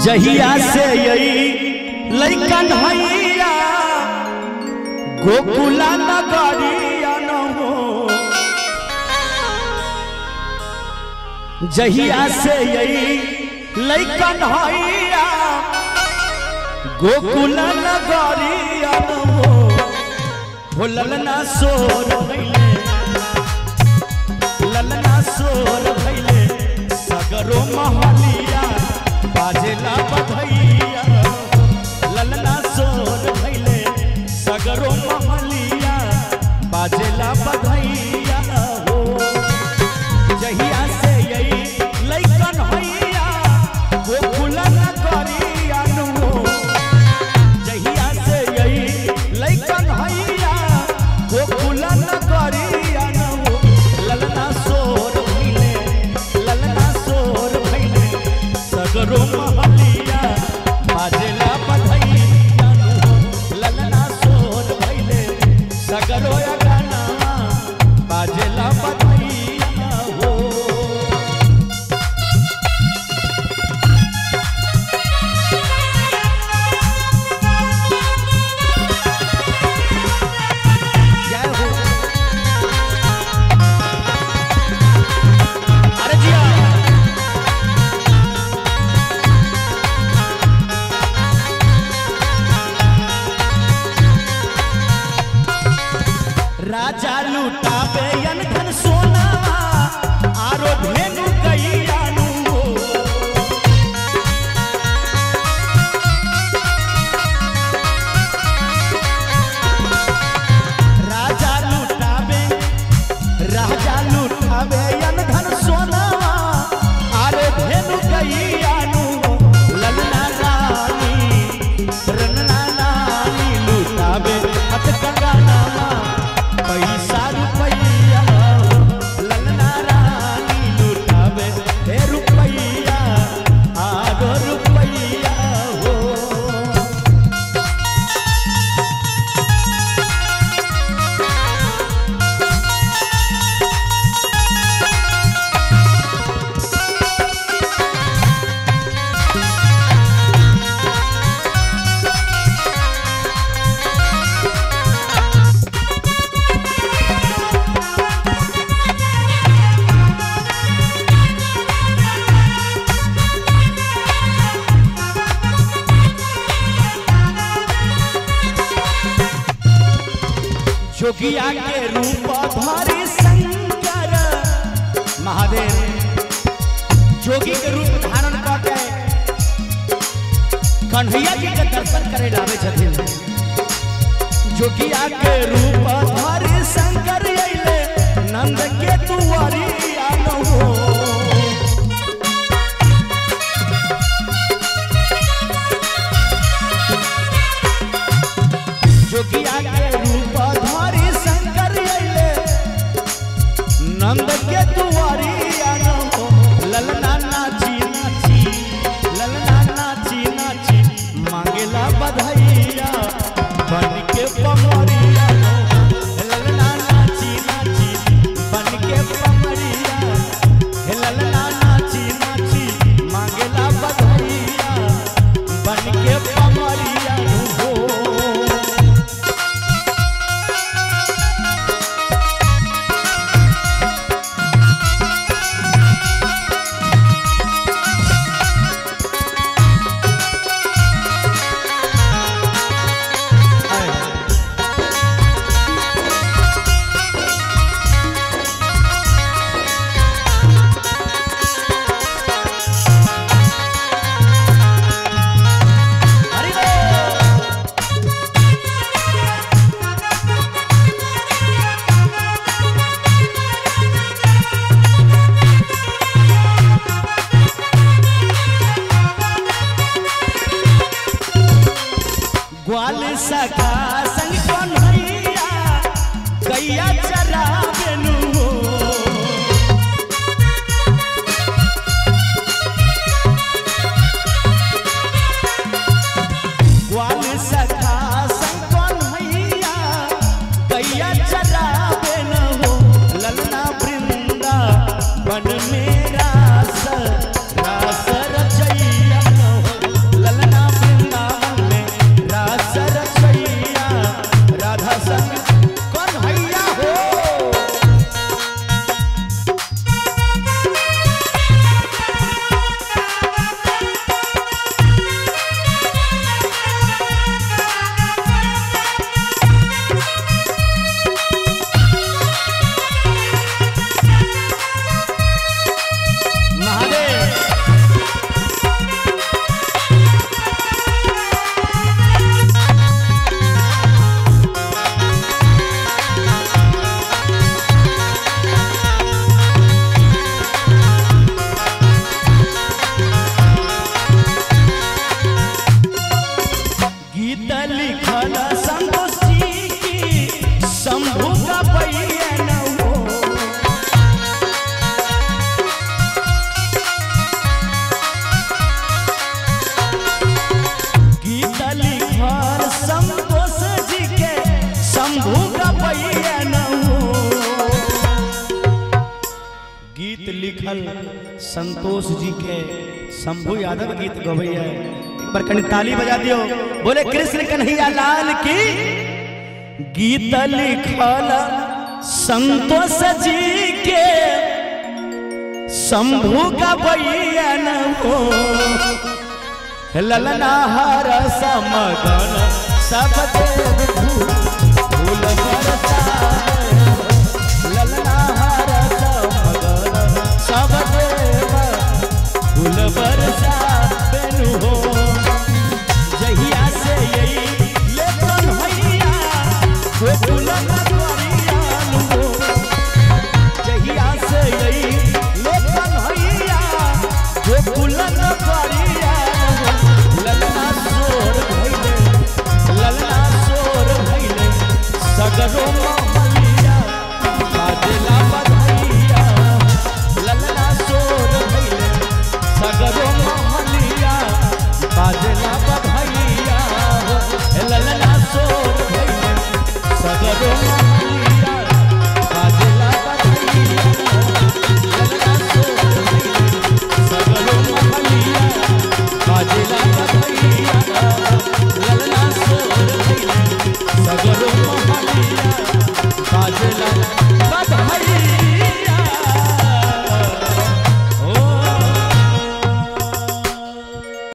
जहिया से यही लैकन हैया गोकुला नगरिया न हो जहिया से यही लैकन हैया गोकुला नगरिया न हो हो ललना सोर भैले ललना सोर भैले सगरो महलिया बाजेला बधैया ललना सोर भैले सगरो महलिया बाजेला बधैया हो जहिया से यही लैकन हैया गोकुलन करिया नु जहिया से यही लैकन हैया गोकुलन करिया नु ललना सोर भैले ललना सोर भैले सगरो महलिया बाजेला बधैया नु ललना सोर भैले सगरो या गाना बाजेला बधैया हो जय हो अरे जिया राजा लुटावे यन धन सोना आरो धेनु कैयानु राजा लुटावे राजा लुटावे यन धन सोना आरो धेनु कैयानु ललना रानी रनना रानी लुटावे हथ कंगाना पैसा रुपैया ललना रानी लुटावे हे रुपैया आगो रुपैया हो जोगिया के रूप धरि शंकर महादेव जोगी के रूप धारण करके कन्हैया जी के दर्शन करे लावे छथिन जोगिया के रूप धरि शंकर अइले नंद के दुआरी आनो हो जोगिया के रूप धरि शंकर अइले नंद के दुआरी आनो हो ललना नाची नाची ललना नाची नाची मांगेला बधाइया बन के पमरिया हो ललना नाची नाची बन के पमरिया लिखल संतोष जी के शंभु यादव गीत गवैया एक बार कनी ताली बजा दियो बोले कृष्ण कन्हैया लाल की गीत लिखल संतोष जी के शंभु का बैन हो ललना हर समगन सब देव फूल बरसाए ललना हर समगन सब देव फूल बरसाए